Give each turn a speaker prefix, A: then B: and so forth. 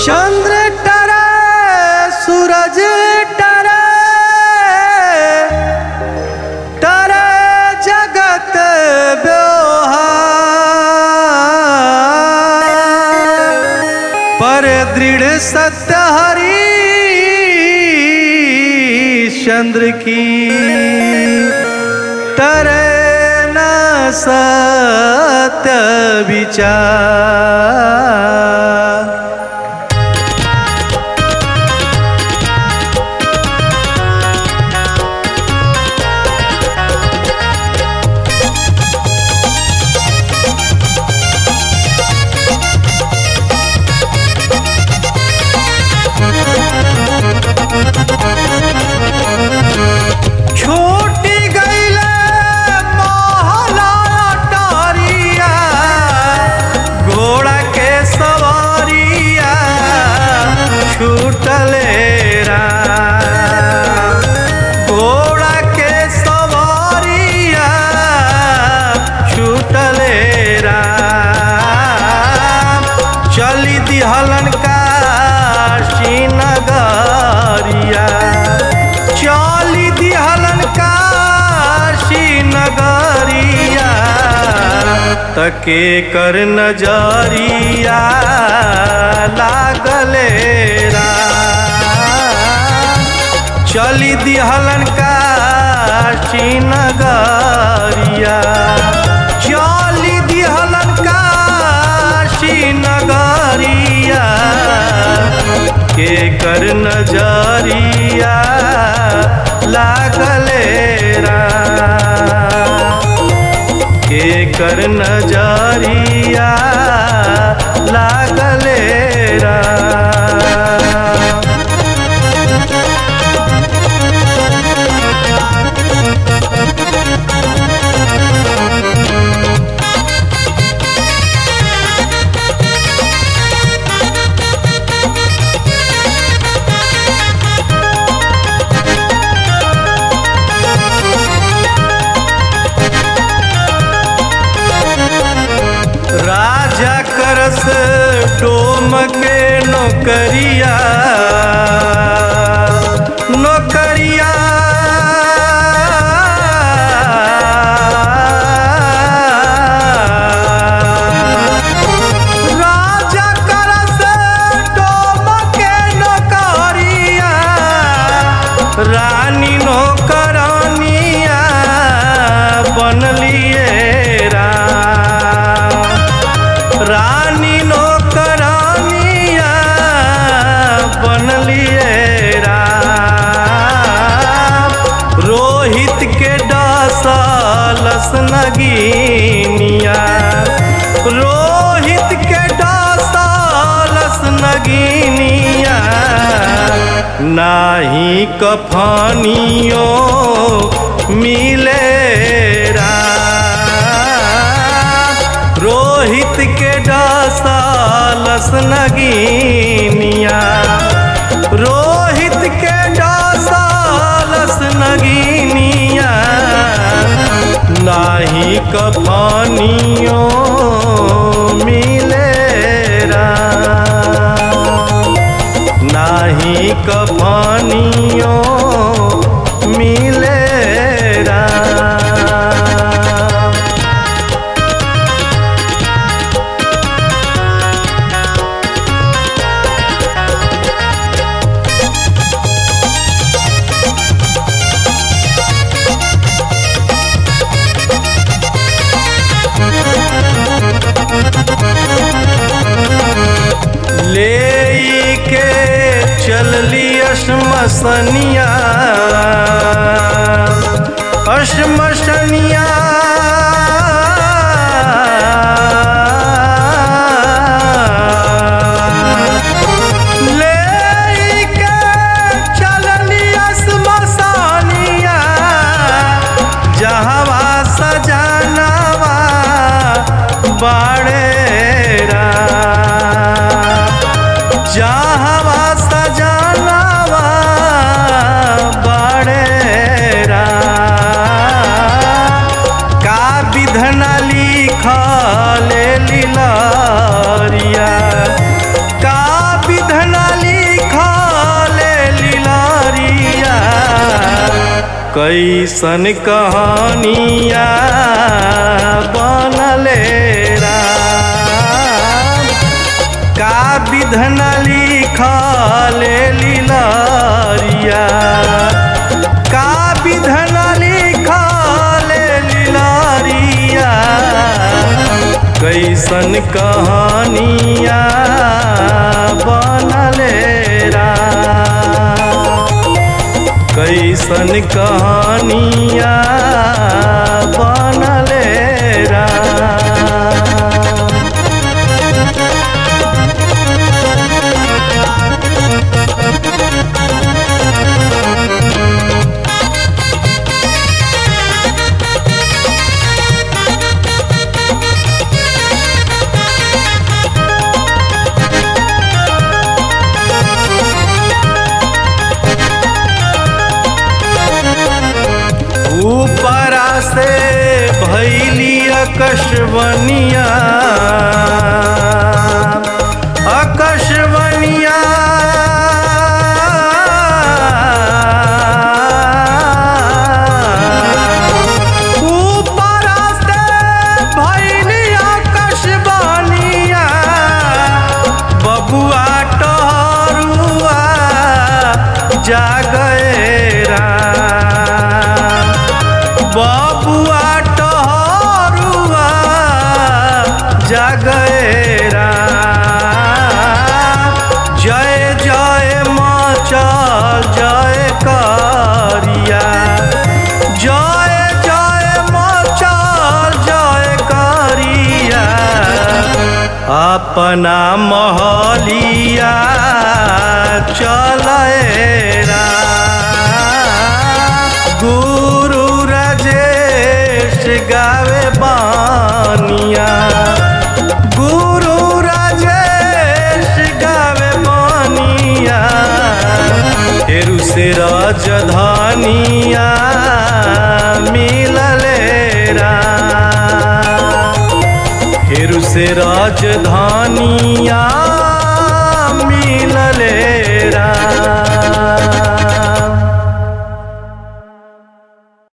A: चंद्र टरे सूरज टरे टरे जगत व्यवहार पर दृढ़ सत्य हरी चंद्र की तरे न सत्य विचार छोटी गईले महला टारिया घोड़ा के सवारिया छूटले राम। घोड़ा के सवारिया छूटले राम। चली दिहलन का नगरिया चली दिहलन काशी नगरिया तके कर नजरिया लागले राम। चली दिहलन काशी नगरिया चली दिहलन काशी नगरिया के कर नजरिया लागले राम। के कर नजरिया लागले राम। राजा करस डोम के नौकरिया नौकरिया राजा करस डोम के नौकरिया रानी नौकरानिया बनलिए राम रानी नौकरानिया बनलिए राम रोहित के डासलस नगीनिया रोहित के डासलस नगीनिया नाही कफानियो मिले राम। रोहित के डासालस नगीनिया रोहित के डासालस नगीनिया नाही कफानियो मिले राम। नाही कफानियो मिले राम। ले के चलली अश्मसनिया अश्मसनिया ले के चलली अश्मसनिया जहवा सजनवा बाड़े जहवा सजनवा बाड़े का विधन लिखल लीलरिया का विधन कैसन कहानिया बनले राम का विधन लिखल लीलरिया का विधन लिखल लीलरिया कैसन कहानिया बनले राम कैसन कहानिया बनले राम ऊपरा से भैली अकशवनिया अकशवनिया ऊपरा से भैली अकशवनिया बबुआ टहरुआ जागए राम बबुआ टहरुआ जगए राम जय जय मचल जय करिया जय जय मचल जय करिया अपना महलिया चले गुरु राजेश गावे बानिया गुरु राजेश गावे बानिया हेरु से राजधानिया मिलले राम हेरु से राजधानिया मिलले राम